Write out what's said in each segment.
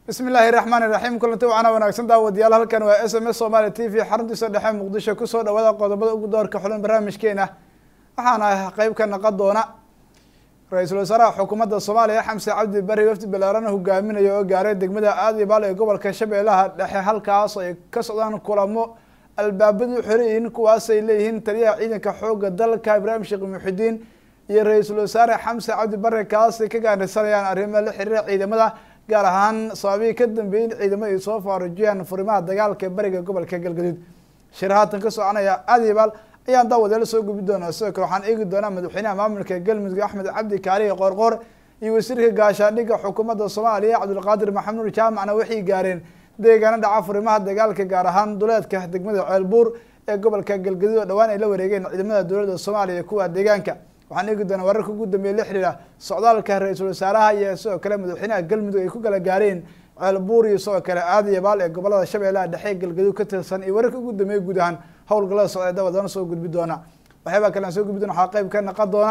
bismi illaahi raxmaani raxiim kulanti wacana wanaagsan daawadayaal halkan waa s m s somaali t v xaruntiisa dhexe muqdisho kusoo dhawaada qodobada ugu doorka xulan barnaamijkeena waxaana qeyb ka naqon doona ra-iisul wasaaraha xukuumadda soomaaliya xamse cabdi bari wafdi balaaran hogaaminaya oo gaaray degmada aadibaal ee gobolka shabeellaha dhexe halkaas ay ka socdaan kulamo albaabadu xoriyiin kuwaasay leeyihiin taliyaha ciidanka xooga dalka ibraahim sheekh muxidiin iyo ra-iisul wasaare xamse cabdi bare kaasay ka gaanisanayaan arrimo la xiriira ciidamada gaar ahaan sababihii ka dambeeyey in ciidamada ay soo faarujiyaan furimaha dagaalka bariga gobolka galgaduud shir haatan ka soconaya aadibaal ayaan daawadeel soo gubi doonaa sidoo kale waxaan eegi doonaa madaxweynaha maamulka galmudug axmed cabdi kaalihi qoorqoor iyo wasiirka gaashaandhigga xukuumadda soomaaliya cabdulqaadir maxamuud jaamacna waxay gaareen deegaano dhaca furimaha dagaalka gaar ahaan duleedka degmada ceelbuur ee gobolka galgaduud oo dhawaan ay la wareegeen ciidamada dowladda soomaaliya kuwa deegaanka waxaan eegi doonaa wararka ugu dambeeye la xiriira socdaalka ra-iisul wasaaraha iyo sidoo kale madaxweynaha galmudug ay ku kala gaareen ceelbuur iyo sidoo kale aadiyabaal ee gobolada shabeellaha dhexe galgaduud ka tirsan iyo wararka ugu dambeeye guud ahaan howlgallada socda ee dabadoona soo gudbi doona waxyaabaa kale aan soo gudbi doona waxaa qeyb ka naqon doona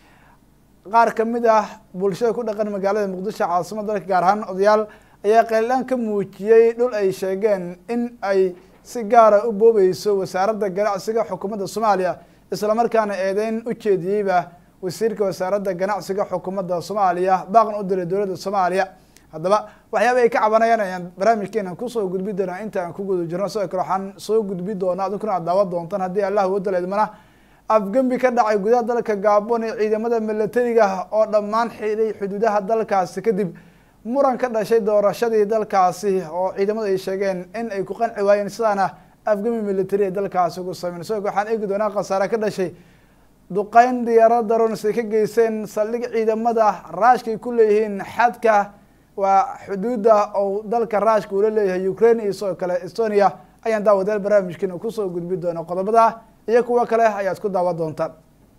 qaar kamid ah bulshada ku dhaqan magaalada muqdisho caasimada dalka gaar ahaan odayaal ayaa qeylaan ka muujiyey dhul ay sheegeen in ay si gaara u boobeyso wasaaradda ganacsiga xukuumadda soomaaliya islamarkaana eedeyn u jeediyeyba wasiirka wasaaradda ganacsiga xukuumadda soomaaliya baaqna u diray dowladda soomaaliya haddaba waxyaaba ay ka cabanayaan ayaan barnaamijkeena kusoo gudbi doonaa inta aan ku guda jirno sidoo kale waxaan soo gudbi doonaa adinkuna aad daawan doontaan haddii allah wada leedmana afgembi ka dhacay gudaha dalka gaabon ee ciidamada milatariga oo dhammaan xiday xuduudaha dalkaasi kadib muran ka dhashay doorashadii dalkaasi oo ciidamadu ay sheegeen in ay ku qanci waayeen sidaana afgami military ee dalkaasi ugu sameyn sidoo kale waxaan eegi doonaa khasaare ka dhashay duqeyn diyaarad darons ay ka geyseen saldhig ciidamada raashka ay ku leeyihiin xadka waa xuduudda ou dalka raashka uula leeyahay ukraine iyo sidoo kale estonia ayaan daawadeel barnaamijkiina kusoo gudbi doona qodobada iyo kuwo kale ayaad ku daawan doontaan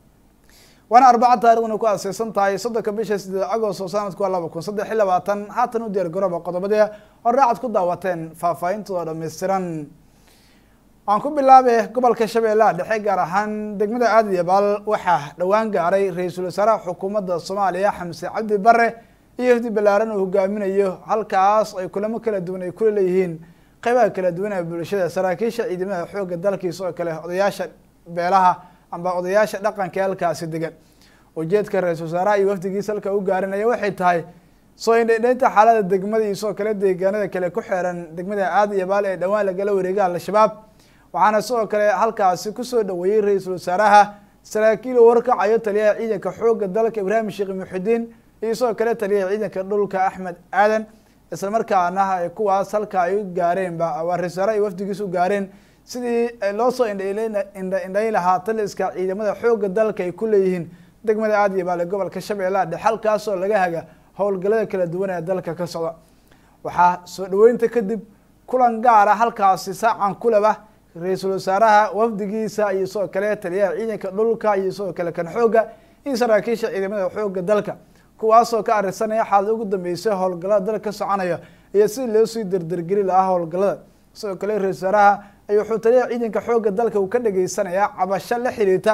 waana arbaca taarikhdana ku aaseysan tahay soddonka bisha sideed agost oo sanadku waa laba kun saddex iyo labaatan haatan u diyaar garooba qodobadii horraacad ku daawateen faahfaahintooda dhammaystiran waan ku bilaabay gobolka shabeellaha dhexe gaar ahaan degmada aadiyabaal waxaa dhowaan gaaray ra-iisul wasaaraha xukuumadda soomaaliya xamse cabdi bare iyo hifdi balaaran uu hogaaminayo halkaas ay kulamo kala duwan ay kula leeyihiin qeybaha kala duwan ee bulshada saraakiisha ciidamada xoogga dalkiisa oo kale odayaasha beelaha amba odayaasha dhaqanka ee halkaasi degan ujeedka ra-iisul wasaaraha iyo wafdigiisa halka u gaarinaya waxay tahay soo indhaydhaynta xaalada degmada iyo sidoo kale deegaanada kale ku xeeran degmada aadiyabaal ee dhowaan lagala wareega al-shabaab waxaana sidoo kale halkaasi kusoo dhaweeyey ra-iisul wasaaraha saraakiil uu warkacayo taliyaha ciidanka xoogga dalka ibraahim sheekh muxidiin iyo sidoo kale taliyaha ciidanka dhulka axmed aadan islamarkaana kuwaas halka ay u gaareenba waa ra-isul wasaaraha ay wafdigiisa u gaareen sidii loo soo indhaindhayn lahaa taliska ciidamada xoogga dalka ay ku leeyihiin degmada aadiyabaal ee gobolka shabeellaha dhexe halkaasoo laga haga howlgallada kala duwan ee dalka ka socda waxaa soo dhaweynta kadib kulan gaara halkaasi saacan kulaba ra-iisul wasaaraha wafdigiisa iyo sidoo kale taliyaha ciidanka dhulka iyo sidoo kale kan xoogga iyo saraakiisha ciidamada xoogga dalka kuwaasoo ka arisanaya xaalada ugu dambeysay howlgallada dalka ka soconaya iyo si loo sii derdergeli lahaa howlgallada sidoo kale ra-isul wasaaraha ay wuxuu taliyaha ciidanka xoogga dalka uu ka dhageysanayaa cabasho la xiriirta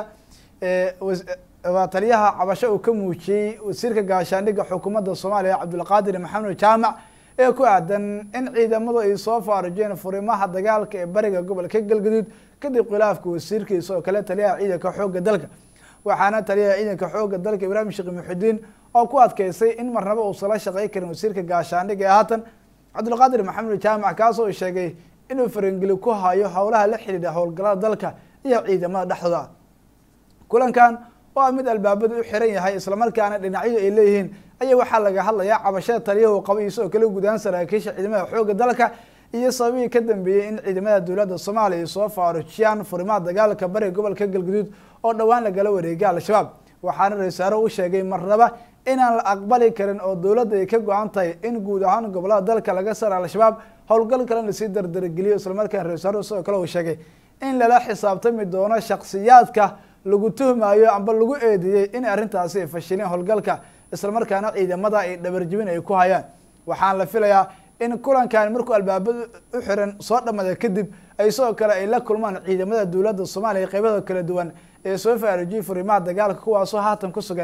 waa taliyaha cabasho uu ka muujiyey wasiirka gaashaandhigga xukuumadda soomaaliya cabdulqaadir maxamed jaamac ee ku aadan in ciidamadu ay soo faarujeen furimaha dagaalka ee bariga gobolka galgaduud kadib khilaafka wasiirkiisa oo kale taliyaha ciidanka xoogga dalka waxaana taliyaha ciidanka xoogga dalka ibraahim sheekh muxidiin oo ku adkeysay in marnaba uusan la shaqey karin wasiirka gaashaandhigga ee haatan cabdulqaadir maxamed jaamac kaasoo sheegay inuu farangeli ku hayo howlaha la xidhiidha howlgallada dalka iyo ciidamada dhexdooda kulankan oo mid albaabada u xiran yahay islamarkaana dhinacyadu ay leeyihiin ayaa waxaa laga hadlayaa cabashada taliyahu qaba iyo sidoo kale gudahaan saraakiisha ciidamada xoogga dalka iyo sababihii ka dambeeyey in ciidamada dowladda soomaaliya ay soo faarujiyaan furimaha dagaalka bariga gobolka galgaduud oo dhowaan lagala wareegay al-shabaab waxaana ra-isul wasaare u sheegay marnaba inaan la aqbali karin oo dowladda ay ka go-an tahay in guud ahaan gobolada dalka laga sara al-shabaab howlgal kalena lasii dardargeliyo islamarkaana ra-isul wasaare sidoo kale uu sheegay in lala xisaabtami doono shaksiyaadka lagu tuhmayo amba lagu eedeeyey in arrintaasi ay fashileen howlgalka islamarkaana ciidamada ay dhabarjibin ay ku hayaan waxaan la filayaa in kulankan markuu albaabada u xiran soo dhamada kadib ay sidoo kale ay la kulmaan ciidamada dowladda soomaaliya qeybada kala duwan ee soo faarujiyey furimaha dagaalka kuwaasoo haatan ku sugan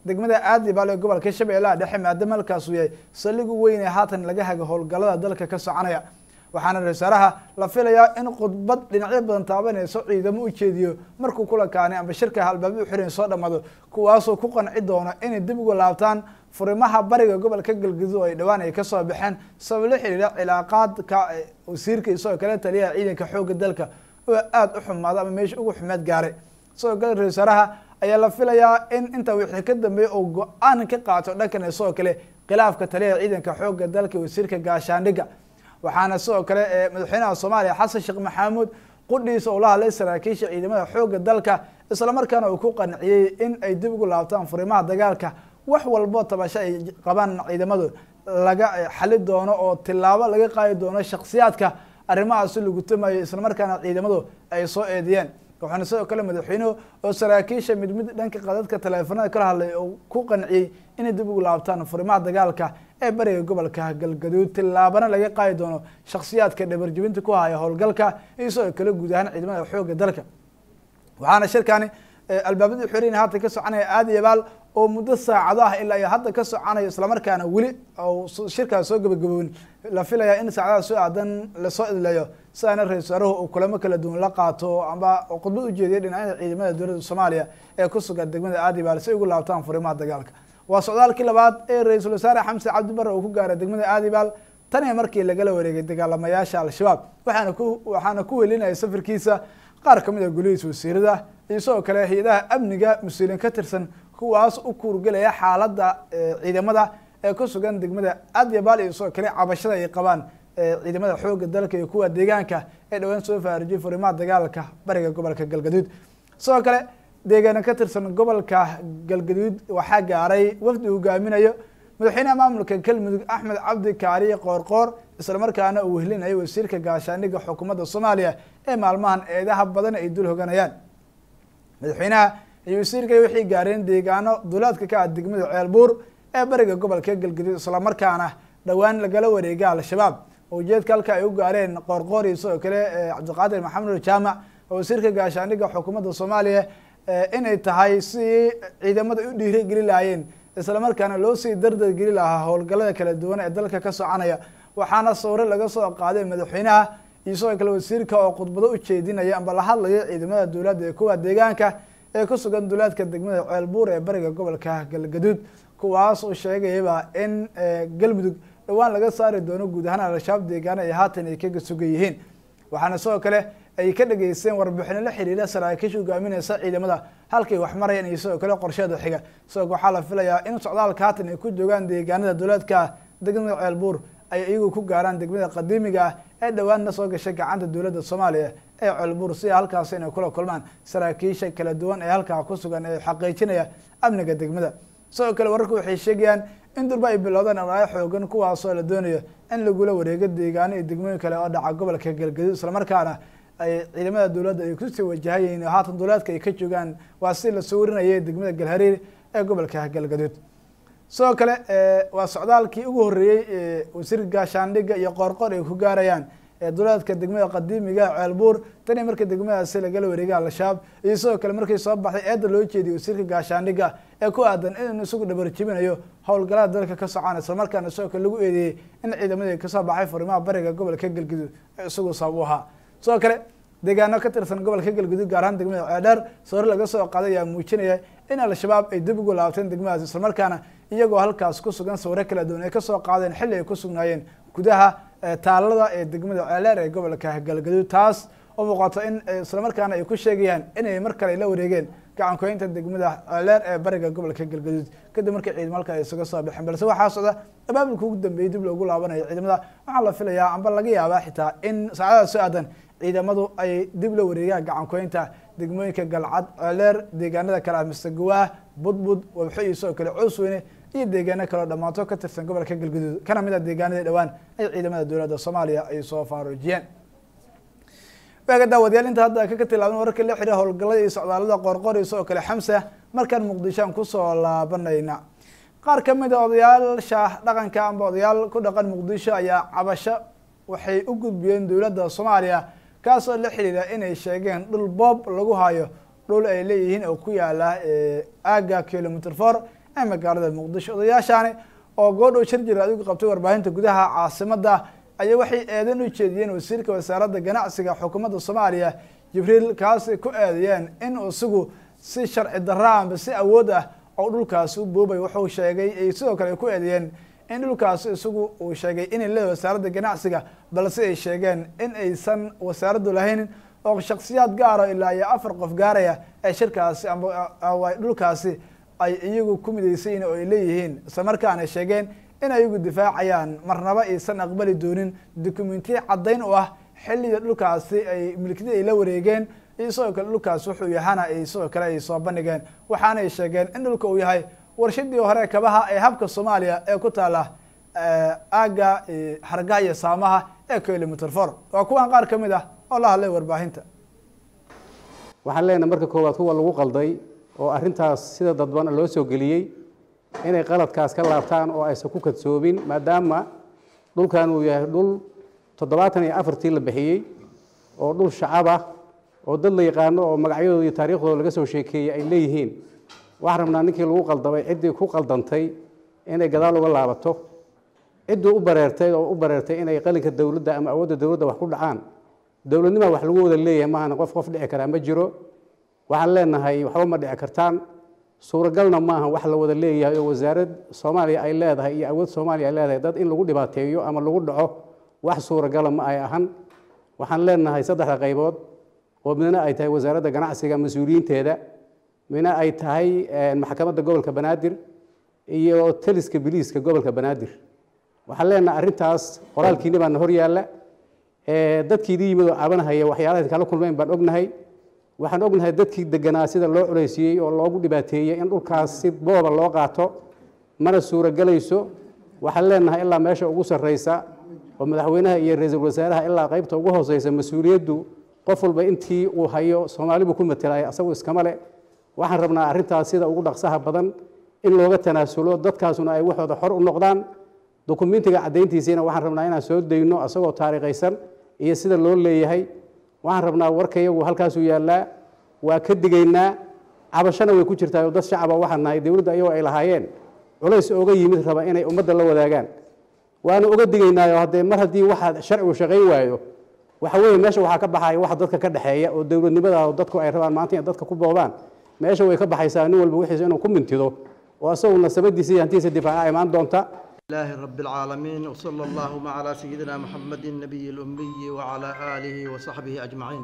degmada aadibaal ee gobolka shabeellaha dhexe maadaama halkaasuu yahay saldhig u weyn ee haatan laga haga howlgallada dalka ka soconaya waxaana ra-isul wasaaraha la filayaa in khudbad dhinacyo badan taabanayso ciidamo u jeediyo markuu kula kaanay amba shirka halbaaba u xiran soo dhammaado kuwaasoo ku qanci doono inay dib uga laabtaan furimaha bariga gobolka galgaduud oo ay dhowaan ay kasoo baxeen sabab la xiriira cilaaqaadka wasiirka isagoo kale taliyaha ciidanka xoogga dalka oo aada u xumaado ama meesha ugu xumeed gaaray sidoo kale ra-isul wasaaraha ayaa la filayaa in intaa wixii ka dambeeya oo go-aan ka qaato dhankan sidoo kale khilaafka taliyaha ciidanka xoogga dalka wasiirka gaashaandhigga waxaana sidoo kale madaxweynaha soomaaliya xasan sheekh maxamuud qudhiisa oo la hadlay saraakiisha ciidamada xoogga dalka islamarkaana uu ku qanciyey in ay dib ugu laabtaan furimaha dagaalka wax walbo tabasho ay qabaan ciidamadu laga xali doono oo tilaabo laga qaadi doono shaksiyaadka arrimahaasi lagu tumayo islamarkaana ciidamadu ay soo eediyeen waxaana sidoo kale madaxweynuhu oo saraakiisha mid mid dhanka qadadka taleefanada kala hadlay oo ku qanciyey inay dib ugu laabtaan furimaha dagaalka ee bariga gobolka galgaduud tilaabana laga qaadi doono shaksiyaadka dhabarjibinta ku haya howlgalka iyo sidoo kale guud ahaan ciidamada xoogga dalka waxaana shirkani albaabadii xoreyn haatan ka soconaya aada iyo baal oo muddo saacado ah ilaa iyo hadda ka soconayo islamarkaana weli shirkaas soo gabagaboon la filayaa in saacadaha soo aadan lasoo idleeyo sidaana ra-isul wasaaruhu uu kulamo kala duwan la qaato amba khudbad ujeediya dhinacyada ciidamada dowladda soomaaliya ee ku sugan degmada aadibaal si ay ugu laabtaan furimaha dagaalka waa socdaalkii labaad ee ra-iisul wasaare xamse cabdi bare uu ku gaaray degmada aadibaal tan iyo markii lagala wareegay dagaalamayaasha al-shabaab waxaana ku waxaana ku welinaya safarkiisa qaar kamid a golihiisa wasiirada iyo sidoo kale hay-adaha amniga mas-uuliyiin ka tirsan kuwaas u kuurgelaya xaaladda ciidamada ee ku sugan degmada adyabal iyo sidoo kale cabashada ay qabaan ciidamada xoogga dalka iyo kuwa deegaanka ee dhowaan soo faarujiyay furimaha dagaalka bariga gobolka galgaduud sidoo kale deegaana ka tirsan gobolka galgaduud waxaa gaaray wafdi hogaaminayo madaxweynaha maamulka galmudug axmed cabdi kaariye qoorqoor islamarkaana uu wehlinayo wasiirka gaashaandhigga xukuumadda soomaaliya ee maalmahan eedaha badan ay dul hoganayaan madaxweynaha iyo wasiirka waxay gaareen deegaano duulaadka ka ah degmada ceelbuur ee bariga gobolka galgaduud islamarkaana dhowaan lagala wareega al-shabaab ujeedka halka ay u gaareen qoorqoor iyo sidoo kale cabdiqaadir maxamed jaamac oo wasiirka gaashaandhigga xukuumadda soomaaliya inay tahay si ciidamada u dhiirigeli lahaayeen islamarkaana loo sii dardargeli lahaa howlgallada kala duwan ee dalka ka soconaya waxaana sawre laga soo qaaday madaxweynaha iyo sidoo kale wasiirka oo khudbado u jeedinaya amba la hadlaya ciidamada dowladda ee kuwa deegaanka ee ku sugan duulaadka degmada ceelbuur ee bariga gobolka galgaduud kuwaas uu sheegayaba in galmudug dhowaan laga saari doono guud ahaan al-shabaab deegaana ay haatan ay kaga sugan yihiin waxaana sidoo kale ay ka dhageysteen warbixino la xiriira saraakiisha hogaamineysa ciidamada halkay wax marayaan iyo sidoo kale qorsheeda xiga sidoo waxaa la filayaa in socdaalka haatan ay ku joogaan deegaanada dowlaadka degmada ceelbuur ay iyagu ku gaaraan degmada qadiimiga ah ee dhowaanna soo gashay gacanta dowladda soomaaliya ee ceelbuur si halkaas inay kula kulmaan saraakiisha kala duwan ee halkaa ku sugan ee xaqiijinaya amniga degmada sidoo kale wararku waxay sheegayaan in durba ay bilowdaan amaayo xoogan kuwaasoo la doonayo in lagula wareego deegaano iyo degmooyin kale oo dhaca gobolka galgaduud islamarkaana ay ciidamada dowladda ay kusii wajahayiin oo haatan dowlaadka ay ka joogaan waa si la sawirinayay degmada galhariir ee gobolka galgaduud sidoo kale waa socdaalkii ugu horreeyey wasiirka gaashaandhigga iyo qoorqoor ay ku gaarayaan dowlaadka degmada qadiimiga ceelbuur tani markii degmadaasi lagala wareegay al-shabaab iyo sidoo kale markii soo baxday eedda loo jeediyay wasiirka gaashaandhigga ee ku aadan inuu isagu dhabarjibinayo howlgallada dalka ka socon islamarkaana sidoo kale lagu eedeeyey in ciidamadii kasoo baxay furimaha bariga gobolka galgaduud ee isagu sabab u ahaa sidoo kale deegaano ka tirsan gobolka galgaduud gaar ahaan degmada ceedheer sawir laga soo qaaday ayaa muujinaya in al-shabaab ay dib ugu laabteen degmadaas islamarkaana iyagoo halkaas ku sugan sawiro kala duwan ay kasoo qaadeen xilli ay ku sugnaayeen gudaha taalada ee degmada ceeleer ee gobolka galgaduud taas oo muuqato in islamarkaana ay ku sheegayaan inay mar kale la wareegeen gacankoynta degmada ceeleer ee bariga gobolka galgaduud kadib markii ciidamo halka ay isaga soo baxeen balse waxaa socda abaabulka ugu dambeeyey dib loogu laabanayo ciidamada waxaa la filayaa amba laga yaabaa xitaa in saacadaha soo aadan ciidamadu ay dib la wareegaan gacankoynta degmooyinka galcad ceeleer deegaanada kale ah masegawaah budbud wabxo iyo sidoo kale coosweyne iyo deegaano kaleo dhammaanto ka tirsan gobolka galgaduud kana mid a deegaanadii dhowaan ay ciidamada dowladda soomaaliya ay soo faaruujiyeen waaga daawadayaal inta hadda kaka tilaaban wararka la xiriira howlgallada iyo socdaalada qoorqoor iyo sidoo kale xamsa markaan muqdishoan kusoo laabanayna qaar ka mid a odayaasha dhaqanka amba odayaal ku dhaqan muqdisho ayaa cabasho waxay u gudbiyeen dowladda soomaaliya kaasoo la xiriira inay sheegeen dhul boob lagu hayo dhul ay leeyihiin oo ku yaala aaga kilomitr for ee magaalada muqdisho odayaashaani oo goodhow shir jira adigu qabtay warbaahinta gudaha caasimada ayaa waxay eedan u jeediyeen wasiirka wasaaradda ganacsiga xukuumadda soomaaliya jibriil kaasi ku eedeeyeen in isagu si sharci darra amba si awood ah oo dhulkaasi u boobay wuxuu sheegay ay sidoo kale ku eedeeyeen in dhulkaasi isagu uu sheegay inay leedahay wasaaradda ganacsiga balse ay sheegeen in aysan wasaaraddu lahaynin oo shaksiyaad gaaro ilaa iyo afar qof gaaraya ee shirkaasi amba dhulkaasi ay iyagu ku midaysayin oo ay leeyihiin isla markaana sheegeen in ayagu difaacayaan marnaba aysan aqbali doonin dokumentiya caddayn u ah xilliga dhulkaasi ay milkida ay la wareegeen iyo sidoo kale dhulkaasi wuxuu yahana ay sidoo kale ay soo bandhigeen waxaana ay sheegeen in dhulka uu yahay warshadii hore kabaha ee habka soomaaliya ee ku taala aagga hargaha iyo saamaha ee kilomitr for waa kuwan qaar kamid ah oo la hadlay warbaahinta waxaan leenahay marka koowaad kuwa lagu qalday oo arrintaas sida dadban loo soo geliyey inay qaladkaas ka laabtaan oo aysan ku kadsoobin maadaama dhulkan uu yahay dhul toddobaatan iyo afartii la bixiyey oo dhul shacab ah oo dad la yaqaano oo magacyadooda iyo taariikhdooda laga soo sheekeeyey ay leeyihiin waxaan rabnaa ninkii lagu qaldamay ciddii ku qaldantay inay gadaal uga laabato ciddii u bareertay oo u bareertay inay qalinka dowladda ama awoodda dowladda wax ku dhacaan dowladnimaa wax lagu wada leeyahay maahana qof qof dhici karaa ma jiro waxaan leenahay waxba ma dhici kartaan suuragalna maaha wax la wada leeyahay oo wasaarad soomaaliya ay leedahay iyo awood soomaaliya ay leedahay dad in lagu dhibaateeyo ama lagu dhaco wax suuragala ma ay ahan waxaan leenahay saddexda qaybood oo midna ay tahay wasaaradda ganacsiga mas-uuliyiinteeda midna ay tahay maxkamadda gobolka banaadir iyo taliska biliiska gobolka banaadir waxaan leenahay arrintaas qoraalkiini baana hor yaalla dadkiidii yimid oo cabanahaya waxyaalaha kala kulmeyn baan ognahay waxaan ognahay dadkii deganaa sida loo culaysiiyey oo loogu dhibaateeyey in dhulkaas si booba loo qaato mana suuragelayso waxaan leenahay ilaa meesha ugu sarreysa oo madaxweynaha iyo ra-iisul wasaaraha ilaa qaybta ugu hooseysa mas-uuliyaddu qof walba intii uu hayo soomaali buu ku matelaya asagu iskama le waxaan rabnaa arrintaas sida ugu dhaqsaha badan in looga tanaasulo dadkaasuna ay waxooda xor u noqdaan dokumentiga caddayntiisiina waxaan rabnaa inaan soo dayno asagoo taariikhaysan iyo sida loo leeyahay waxaan rabnaa warka iyagu halkaasuu yaallaa waa ka digaynaa cabashana way ku jirtaa oo dad shacaba waxaan nahay dowladda iyagoo ay lahaayeen culays ooga yimid raba inay ummadda la wadaagaan waana oga digaynaayo haddee mar haddii waxa sharcigu shaqayn waayo waxa weeye meesha waxaa ka baxaya waxa dadka ka dhexeeya oo dowladnimada dadku ay rabaan maanta in dadka ku boobaan meesha way ka baxaysaa nin walba wixiisa inuu ku mintido oo asagoo nasabadiisa iyo hantiisa difaaca imaan doonta الله رب العالمين وصلى اللهم على سيدنا محمد النبي الأمي وعلى آله وصحبه أجمعين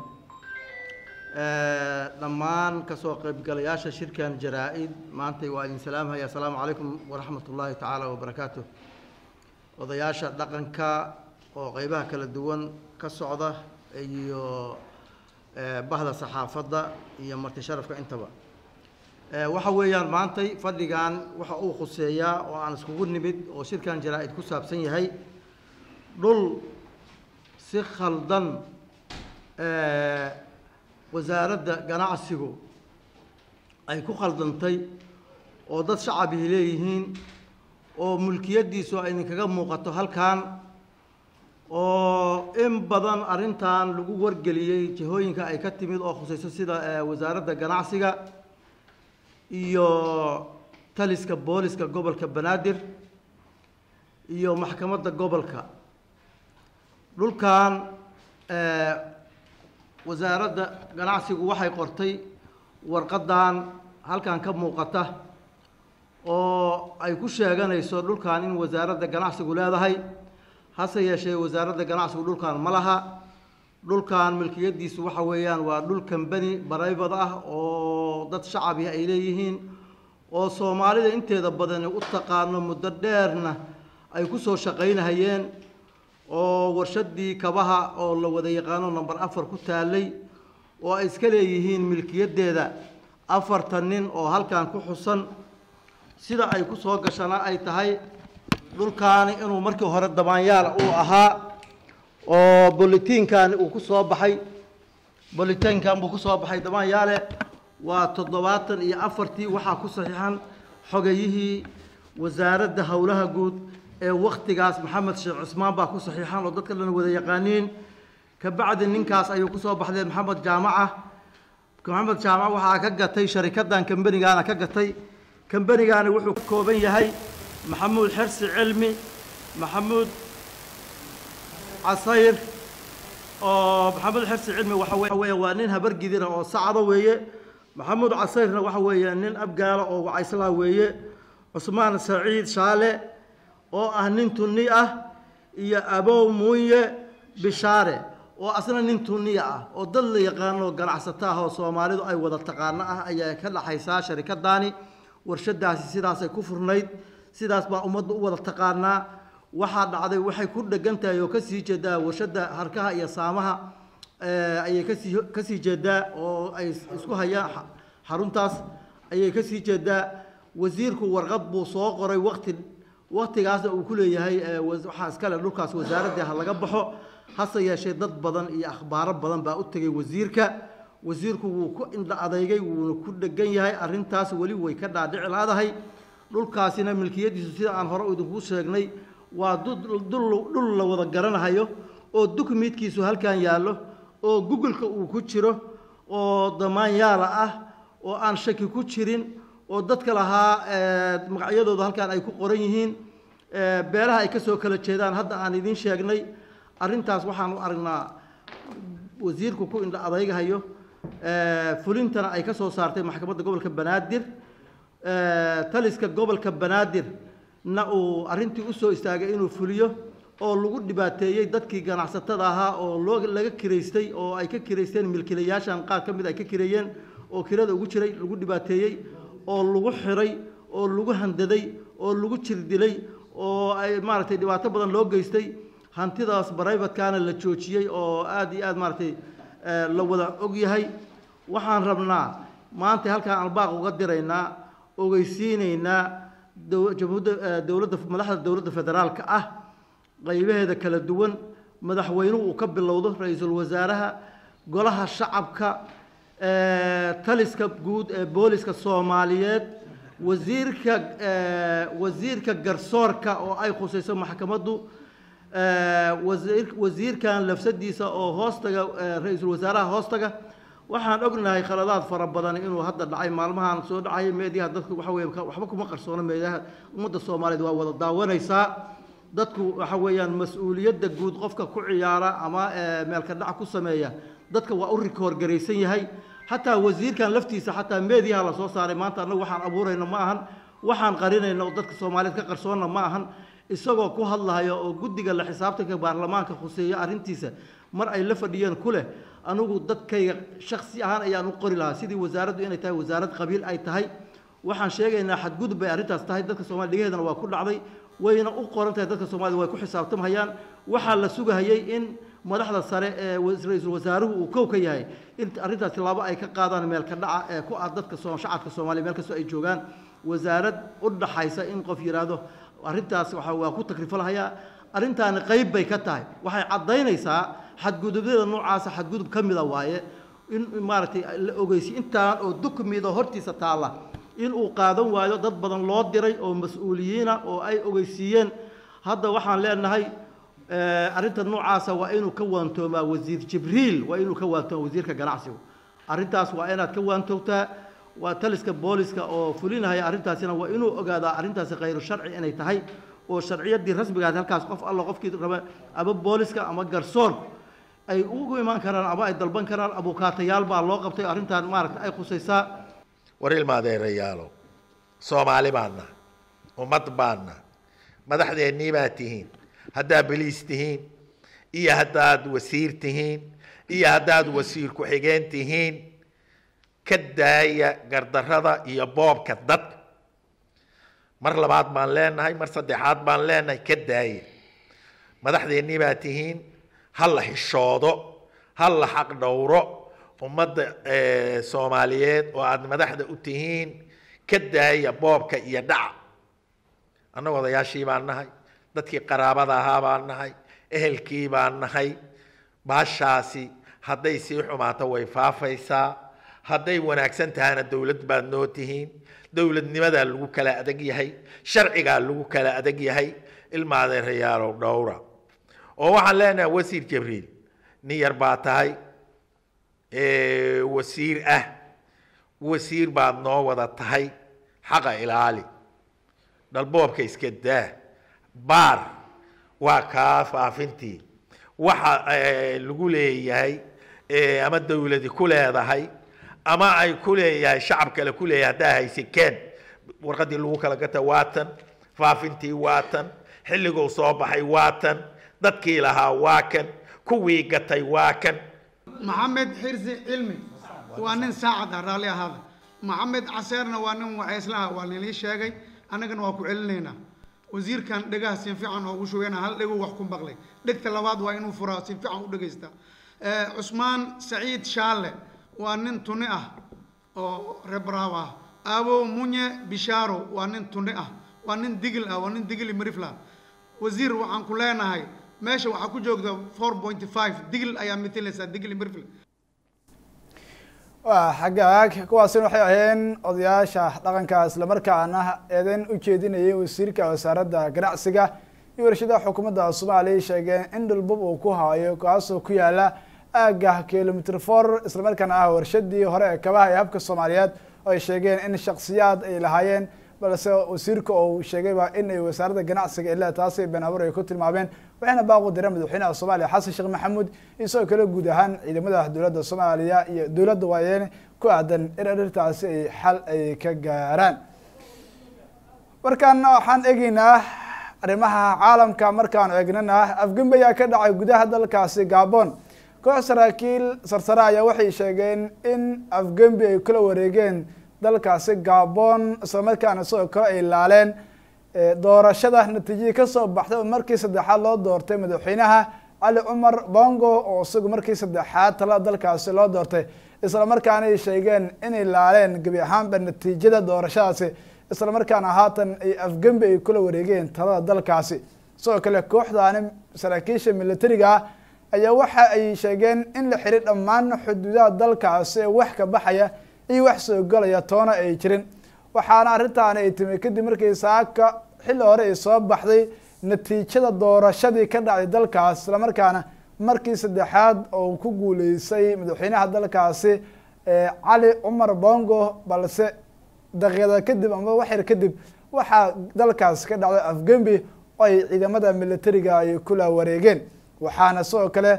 dhammaan kasoo qaybgalayaasha shirkan jaraa-id maantay waa idin salaamhaya asalaamu calaykum waraxmat ullaahi tacaala wabarakaatu odayaasha dhaqanka oo qeybaha kala duwan ka socda iyo bahda saxaafadda iyo marti sharafka intaba waxa weeyaan maantay fadhigan waxa uu khuseeyaa oo aan iskugu nimid oo shirkan jaraa-id ku saabsan yahay dhul si khaldan wasaaradda ganacsigu ay ku khaldantay oo dad shacabihi leeyihiin oo mulkiyaddiisu ay idinkaga muuqato halkan oo in badan arrintan lagu wargeliyey jihooyinka ay ka timid oo khusayso sida wasaaradda ganacsiga iyo taliska booliska gobolka banaadir iyo maxkamadda gobolka dhulkan wasaaradda ganacsigu waxay qortay warqaddan halkan ka muuqata oo ay ku sheeganayso dhulkan in wasaaradda ganacsigu leedahay hase yeeshee wasaaradda ganacsigu dhulkan ma laha dhulkan milkiyaddiisu waxa weeyaan waa dhul kambani barayvad ah oo dad shacabi ay leeyihiin oo soomaalida inteeda badani u taqaano muddo dheerna ay ku soo shaqaynahayeen oo warshaddii kabaha oo la wada yaqaano number afar ku taalay oo ay iska leeyihiin milkiyaddeeda afartan nin oo halkan ku xusan sida ay ku soo gashana ay tahay dhulkaani inuu markii hore dabaanyaala uu ahaa oo bolitiinkan uu ku soo baxay bolitiinkan buu ku soo baxay dabaanyaale waa toddobaatan iyo afartii waxaa ku saxiixan xogayihii wasaaradda howlaha guud ee waktigaas maxamed sheekh cismaan baa ku saxiixan oo dadka dhan wada yaqaaniin kabacdi ninkaas ayuu ku soo baxdeen maxamed jaamaca maxamed jaamac waxaa ka gatay sharikaddan kambanigaana ka gatay kambanigaani wuxuu ka kooban yahay maxamuud xersi cilmi maxamuud casayr oo maxamuud xersi cilmi waxa we- waxa weeye waa nin habargidira oo sacdo weeye maxamuud casayrna waxa weeye nin abgaala oo wacayslaa weeye cusmaan saciid shaale oo ah nin tunni ah iyo abow muuye bishaare oo asna nin tunniya ah oo dad la yaqaano oo ganacsato ah oo soomaalidu ay wada taqaano ah ayaa ka dhaxaysaa sharikadaani warshadaasi sidaasay ku furnayd sidaas baa ummadda u wada taqaanaa waxaa dhacday waxay ku dhegan tahay oo kasii jeedaa warshada harkaha iyo saamaha eh, ayay kasii kasii jeedaa oo ay isku hayaan xa- xaruntaas ayay kasii jeedaa wasiirku warqad buu soo qoray waqti waqtigaasna uu ku leeyahay eh, was- waxaa iskale dhulkaas wasaaradda ha laga baxo hase yeeshee dad badan iyo akhbaaro badan baa u tegay wasiirka wasiirku wuu ku indha adeygay wuuna ku dhegan yahay arrintaas weli way ka dhaadhici laadahay dhulkaasina milkiyadiisu sida aan hore idinku sheegnay waa dul- dul dhul la wada garanahayo oo dukumiidkiisu halkan yaallo oo googleka uu ku jiro oo damaanyaala ah oo aan shaki ku jirin oo dadka lahaa eh, magacyadooda halkan ay ku qoran yihiin eh, beelaha ay ka soo kala jeedaan hadda aan idiin sheegnay arrintaas waxaan u aragnaa wasiirku ku indha adaygahayo eh, fulintana ay ka soo saartay maxkamadda gobolka banaadir eh, taliska gobolka banaadir na uu arrintii u soo istaagay inuu fuliyo oo lagu dhibaateeyey dadkii ganacsatada ahaa oo loo laga kiraystay oo ay ka kiraysteen milkiilayaashan qaar ka mid ay ka kireeyeen oo kirada ugu jiray lagu dhibaateeyey oo lagu xiray oo lagu handaday oo lagu jirdilay oo ay maaragtay dhibaato badan loo geystay hantidaas baraybatkaana la joojiyey oo aad iyo aad maaragtay eh, la wada og yahay waxaan rabnaa maanta halkaan albaaq uga diraynaa ogeysiinaynaa dow- jamhuuriyadda eh, dowladda madaxda dowladda federaalka ah qaybaheeda kala duwan madaxweynuhu uu ka bilowdo ra-iisul wasaaraha golaha shacabka eh, taliska guud ee booliska soomaaliyeed wasiirka eh, wasiirka garsoorka oo ay khusayso maxkamaddu eh, wasiir wasiirkan lafsadiisa oo hoostaga eh, ra-iisul wasaaraha hoostaga waxaan ognahay khaladaad fara badan inuu hadda dhacay maalmahan soo dhacay meediyaha dadku waxa weeye ka- waxba kuma qarsoono meediyaha ummadda soomaaliyeed waa wada daawanaysaa dadku waxa weeyaan mas-uuliyadda guud qofka ku ciyaara ama eh, meelka dhac ku sameeya dadka waa u rikoor garaysan yahay xataa wasiirkan laftiisa xataa meediyaha la soo saaray maanta annagu waxaan abuurayno ma ahan waxaan qarinayno oo dadka soomaaliyeed ka qarsoonna ma ahan isagoo ku hadlahaya oo guddiga la xisaabtanka baarlamaanka khuseeya arrintiisa mar ay la fadhiyeen ku leh anigu dadkayga shaksi ahaan ayaan u qori lahaa sidii wasaaraddu inay tahay wasaarad qabiil ay tahay waxaan sheegaynaa xadgudub bay arrintaas tahay dadka soomaliya dhigaheedana waa ku dhacday wayna u qoran tahay dadka soomaalida way ku xisaabtamhayaan waxaa la sugahayay in madaxda sare ee was- ra-iisul wasaaruhu uu kow ka yahay in arrintaas tilaabo ay ka qaadaan meelka dhaca ee ku ah dadka soo shacabka soomaaliya meel kastoo ay joogaan wasaarad u dhaxaysa in qof yidhaahdo arrintaas waxa waa ku takrifalhayaa arrintaani qayb bay ka tahay waxay caddaynaysaa xadgudubyada noocaasa xadgudub ka mida waaye in maaragtay la ogeysiy intaan oo dukumida hortiisa taalla in uu qaadan waayo dad badan loo diray oo mas-uuliyiina oo ay ogeysiiyeen hadda waxaan leenahay eh, arrinta noocaasa waa inuu ka waantoomaa wasiir jibriil waa inuu ka waantoomaa wasiirka ganacsigu arrintaas waa inaad ka waantoogtaa waa taliska booliska oo fulinahaya arrintaasina waa inuu ogaadaa arrintaasi khayru sharci inay tahay oo sharciyaddii rasmigaad halkaas qof alla qofkii raba ama booliska ama garsoorku ay ugu imaan karaan ama ay dalban karaan abukaatayaal baa loo qabtay arrintan maaragta ay khusaysaa war ilmaadeerayaalo soomaali baana ummad baana madaxdeennii baa tihiin haddaad beliis tihiin iyo haddaad wasiir tihiin iyo haddaad wasiir ku-xigeen tihiin ka daaya gardarrada iyo boobka dadka mar labaad baan leenahay mar saddexaad baan leenahay ka daaya madaxdeennii baa tihiin ha la xishoodo ha la xaq dhowro ummadda eh, soomaaliyeed oo aada madaxda u tihiin ka daaya boobka iyo dhaca annagu odayaashii baan nahay dadkii qaraabada ahaa baan nahay ehelkii baan nahay baashaasi hadday sii xumaato way faafaysaa hadday wanaagsan tahana dowlad baad noo tihiin dowladnimadaa lagu kala adag yahay sharcigaa lagu kala adag yahay ilma adeerayaalow dhowra oo waxaan leenahay wasiir jibriil nin yar baa tahay ee, wasiir ah wasiir baad noo wada tahay xaqa ilaali dhalboobka iska daa baar waa kaa faafintii waxa eh, lagu leeyahay eh, ama dawladi ku leedahay ama ay ku leeyahay shacab kale ku leeyahay haddaa haysi keen warqadii lagu kala gata waatan faafintii waatan xilliguu soo baxay waatan dadkii lahaa waa kan kuwii gatay waa kan maxamed xirsi cilmi waa nin saacad ah raalli ahaada maxamed caseerna waa nin waxayslaha waa nilii sheegay annagana waa ku celinaynaa wasiirkan dhegaha si fiican oogu shugayna hal dheguu wax ku maqlay dhegta labaad waa inuu furaa si fiican u dhegaysta Eh, cusmaan saciid shaalle waa nin tuni ah oo rebraaw ah aabow munye bishaaro waa nin tuni ah waa nin digil ah waa nin digili marifla wasiir waxaan ku leenahay meesha waxaa ku joogta four point five digil ayaa matalaysaa digili marifla waa xaggaag kuwaasina waxay ahayeen odayaasha dhaqanka islamarkaana eedeyn u jeedinayay wasiirka wasaaradda ganacsiga iyo warshadaha xukuumadda soomaaliya sheegeen in dhulbub uu ku haayo kaasoo ku yaala aagga kilomitr for islamarkaana ah warshadii hore ee kabaha ee habka soomaaliyeed oo ay sheegeen in shaksiyaad ay lahaayeen balse wasiirka uu sheegayba in ay wasaaradda ganacsiga ilaa taasi been abuur ay ku tilmaameen waxayna baaqu direen madaxweynaha soomaaliya xasan sheekh maxamuud iyo sidoo kale guud ahaan ciidamada dowladda soomaaliya iyo dowladda waayeen ku aadan in arrintaasi ay xal ay ka gaaraan markaan waxaan eegeynaa arrimaha caalamka markaan eegnana afgembi ayaa ka dhacay gudaha dalkaasi gabon koox saraakiil sarsare ayaa waxay sheegeen in afgembi ay kula wareegeen dalkaasi gabon islamarkaana sidoo kale ay laaleen doorashada natiijadii kasoo baxday oo markii saddexaad loo doortay madaxweynaha cali cumar bongo oo isagu markii saddexaad talada dalkaasi loo doortay islamarkaana ay sheegeen inay laaleen gebi ahaanba natiijada doorashadaasi islamarkaana haatan ay afgembi ay kula wareegeen talada dalkaasi sidoo kale kooxdaani saraakiisha militariga ah ayaa waxa ay sheegeen in la xiray dhammaan xuduudaha dalkaasi ee wax ka baxaya iyo wax soo galaya toona ay jirin waxaana arrintaani ay timi kadib markii saaka xilli hore ay soo baxday natiijada doorashadii ka dhacday dalkaas islamarkaana markii saddexaad oo ku guuleysay madaxweynaha dalkaasi cali cumar bongo balse daqiiqada kadib ama waxyar kadib waxaa dalkaas ka dhacday afgembi oo ay ciidamada militariga ay kula wareegeen waxaana sidoo kale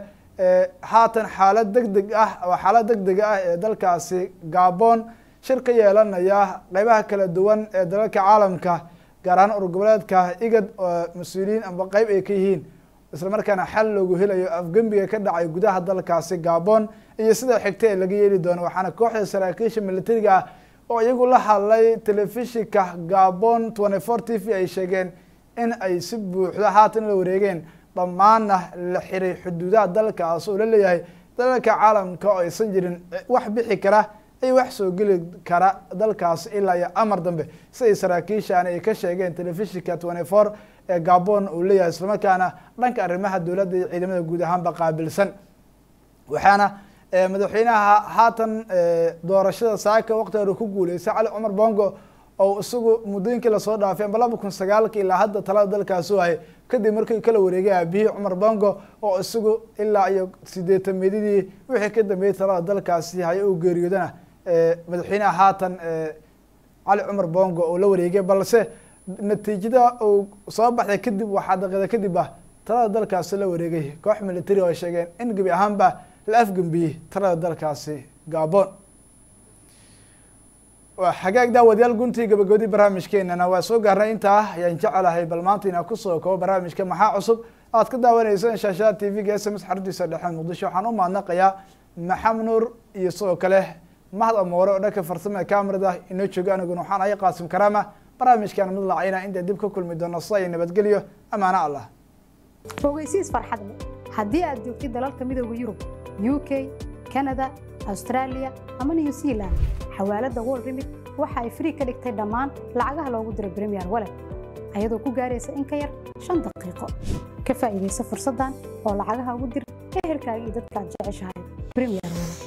haatan xaalad deg deg ah oo xaalad deg dega ah ee dalkaasi gabon shir ka yeelanaya qeybaha kala duwan ee dalalka caalamka gaar ahaan urgoboleedka igad oo mas-uuliyiin amba qeyb ay ka yihiin islamarkaana xal loogu helayo afgembiga ka dhacay gudaha dalkaasi gabon iyo sida xigta ee laga yeeli doono waxaana kooxda saraakiisha militariga ah oo iyagu la hadlay telefishinka gabon twenty four t v ay sheegeen in ay si buuxda haatan la wareegeen dhammaanna la xiray xuduudaha dalkaas oo la leeyahay dalalka caalamka oo aysan jirin wax bixi kara iyo wax soo geli kara dalkaas ilaa iyo amar dambe siday saraakiishaani ay ka sheegeen telefishinka twenty four ee gabon uu leeyahay islamarkaana dhanka arrimaha dowladda iyo ciidamada guud ahaanba qaabilsan waxaana madaxweynaha haatan doorashada saaka waqti hore ku guuleystay cali cumar bongo oo isagu muddooyinkii lasoo dhaafay amba laba kun sagaalka ilaa hadda talada dalkaasi waayay kadib markii kala wareegay aabihii cumar bongo oo isagu ilaa iyo sideetamedidii wixii ka dambeeyey talada dalkaasi haya uu geeriyoodana madaxweynaha haatan cali cumar bongo oo la wareegay balse natiijada uu soo baxday kadib waxaa daqiiqda kadib ah talada dalkaasi la wareegay koox military oo ay sheegeen in gebi ahaanba la afgembiyey talada dalkaasi gabon waa xagaag daawadayaal guntii gabagabadii barnaamijkeenana waa soo gaarnay intaa ayaan jecelahay bal maanta inaa kusoo kabo barnaamijka maxaa cusub aad ka daawaneyseen shaashada t v-ga s m s xaruntiisa dhexe muqdisho waxaan u mahadnaqayaa maxamed nuur iyo sidoo kale mahad amoore oo dhanka farsamada camerada inoo jooga aniguna waxaan ahay qaasim karaama barnaamijkan mid lacayna inta dib ka kulmi doono sida iyo nabadgelyo amaano allah fogeysiis farxad leh haddii aad joogtid dalalka midooda yurub u k canada australia ama new zealand xawaaladda world remit waxa ay free ka dhigtay dhammaan lacagaha loogu diro premier wallet ayadoo ku gaaraysa in ka yar shan daqiiqo ka faa'iidaysa fursaddan oo lacagaha ugu dir ehelkaaga iyo dadka aad jeceshahay premier wallet